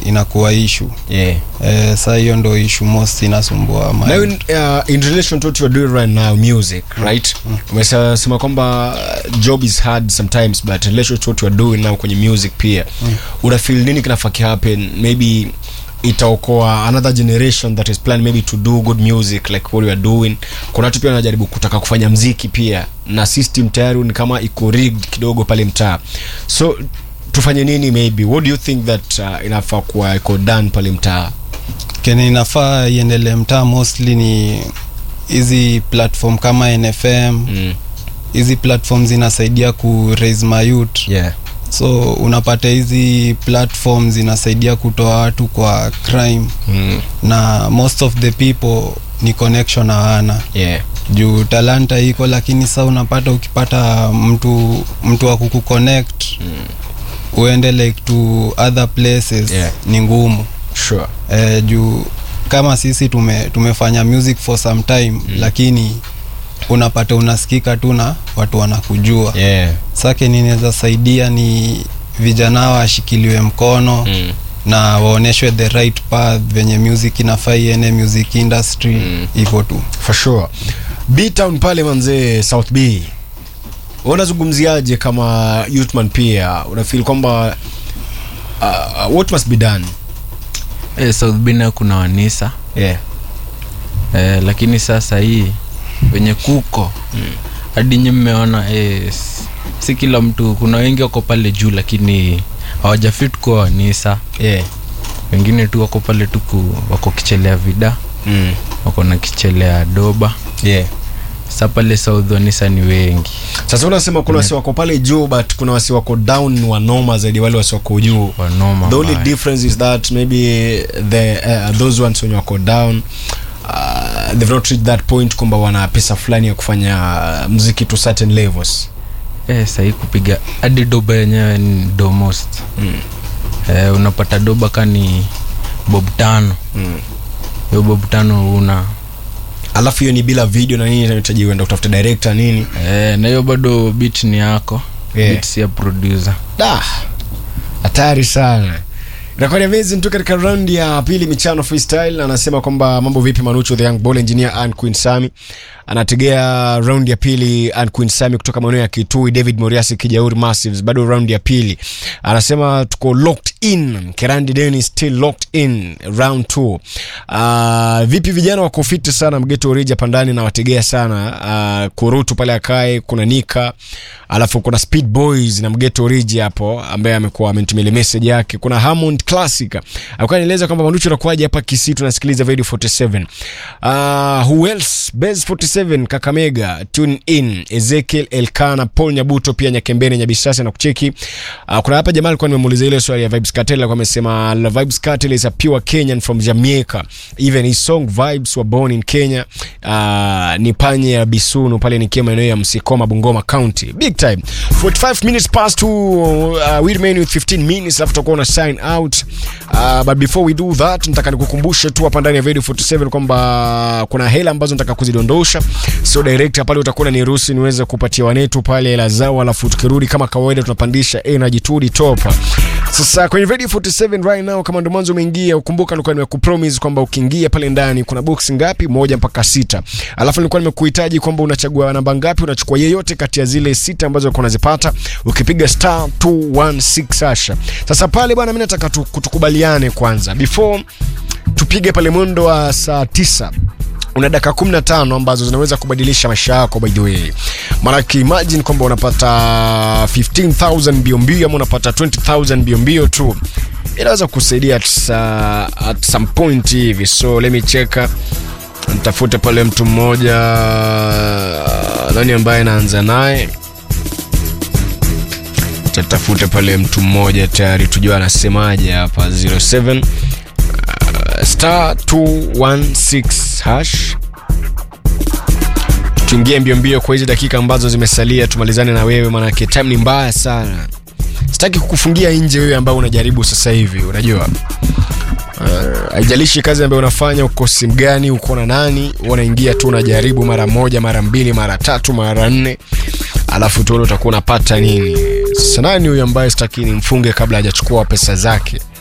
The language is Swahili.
inakuwa ishu yeah. eh, saa hiyo ndo ishu most inasumbua mind. Now in, uh, in relation to what you're doing right now music right umesema kwamba uh, job is hard sometimes but in relation to what you're doing now kwenye music pia una feel nini kinafaa kihappen maybe itaokoa another generation that is planning maybe to do good music like what you are doing kuna watu pia wanajaribu kutaka kufanya mziki pia na system tayari ni kama iko rigged kidogo pale mtaa so tufanye nini maybe what do you think that uh, inafaa kuwa iko done pale mtaa kene inafaa iendelee mtaa mostly ni hizi platform kama nfm mm. hizi platform zinasaidia ku raise my youth yeah so unapata hizi platform zinasaidia kutoa watu kwa crime mm. na most of the people ni connection hawana yeah juu talanta iko lakini sa unapata ukipata mtu mtu wa kukuconnect uende like to other places Yeah. ni ngumu sure eh, juu kama sisi tume, tumefanya music for some time mm. lakini unapata unasikika tu na watu wanakujua yeah sake ninaweza saidia ni vijana washikiliwe mkono mm. na waonyeshwe the right path venye music inafaa iene music industry hivyo tu for sure btown pale manzee south b unazungumziaje kama youthman pia unafil kwamba uh, what must be done eh, south bina kuna wanisa yeah. eh, lakini sasa hii wenye kuko hadi nyi mmeona eh, s- si kila mtu kuna wengi wako pale juu lakini hawajafit kuwa wanisa Yeah. wengine tu wako pale tu ku- wako kichelea vida Mm. wako na kichelea doba Yeah. sa pale south wanisa ni wengi sasa unasema kuna wasi wako pale juu but kuna wasi wako down ni wanoma zaidi wale wasi wako juu wanoma the only mbaya. difference is that maybe the uh, those ones wenye wako down uh, they've not reached that point kwamba wana pesa fulani ya kufanya uh, mziki to certain levels eh, sahii kupiga hadi doba yenyewe ni domost mm. eh, unapata doba ka ni bob tano Mm. hiyo bob tano una alafu hiyo ni bila video na nini inahitaji uenda kutafuta director nini eh, na hiyo bado bit ni yako Yeah. bit si ya producer da hatari sana inakuwa ni amazing tu katika round ya pili michano freestyle anasema kwamba mambo vipi manucho the young ball engineer and queen sami anategea round ya pili and queen sami kutoka maeneo ya kitui david moriasi kijauri massives bado round ya pili anasema tuko locked in kerandi deni still locked in round 2 uh, vipi vijana wako fiti sana mgeto oriji hapa ndani nawategea sana uh, kurutu pale akae kuna nika alafu kuna speed boys na mgeto oriji hapo ambaye amekuwa amenitumia ile message yake kuna Hammond classic alikuwa anaeleza kwamba manduchu anakuaje hapa Kisii tunasikiliza radio 47 uh, who else base 47 Kakamega tune in Ezekiel Elkana Paul Nyabuto pia Nyakembene Nyabisasa na kucheki uh, kuna hapa jamaa alikuwa nimemuuliza ile swali ya Vibes Cartel alikuwa amesema "La Vibes Cartel is a pure Kenyan from Jamaica even his song Vibes were born in Kenya uh, ni panye ya Bisunu pale nikiwa maeneo ya Msikoma Bungoma County big time 45 minutes past to uh, we remain with 15 minutes alafu tutakuwa na sign out uh, but before we do that nataka nikukumbushe tu hapa ndani ya Radio 47 kwamba kuna hela ambazo nataka kuzidondosha so director pale utakuwa niruhusu niweze kupatia wanetu pale hela zao alafu tukirudi kama kawaida tunapandisha energy to the top sasa kwenye Radio 47 right now kama ndo mwanzo umeingia ukumbuka nilikuwa nimekupromise kwamba ukiingia pale ndani kuna box ngapi moja mpaka sita alafu nilikuwa nimekuhitaji kwamba unachagua namba ngapi unachukua yeyote kati ya zile sita ambazo uko unazipata ukipiga star 216 hasha sasa pale bwana mimi nataka tu, tukubaliane kwanza before tupige pale mwendo wa saa tisa una dakika 15 ambazo zinaweza kubadilisha maisha yako by the way maanake imagine kwamba unapata 15000 mbio mbio ama unapata 20000 mbio mbio tu inaweza kusaidia at, uh, at some point hivi so let me check nitafute pale mtu mmoja nani ambaye naanza naye tatafute pale mtu mmoja tayari tujua anasemaje hapa 07 uh, star 216 hash tuingie mbio mbio kwa hizi dakika ambazo zimesalia tumalizane na wewe manake time ni mbaya sana sitaki kukufungia nje wewe ambao unajaribu sasa hivi unajua Uh, haijalishi kazi ambayo unafanya uko simu gani uko na nani unaingia tu unajaribu mara moja mara mbili mara tatu mara nne alafu tuone utakuwa unapata nini sasa nani huyu ambaye sitaki nimfunge kabla hajachukua pesa zake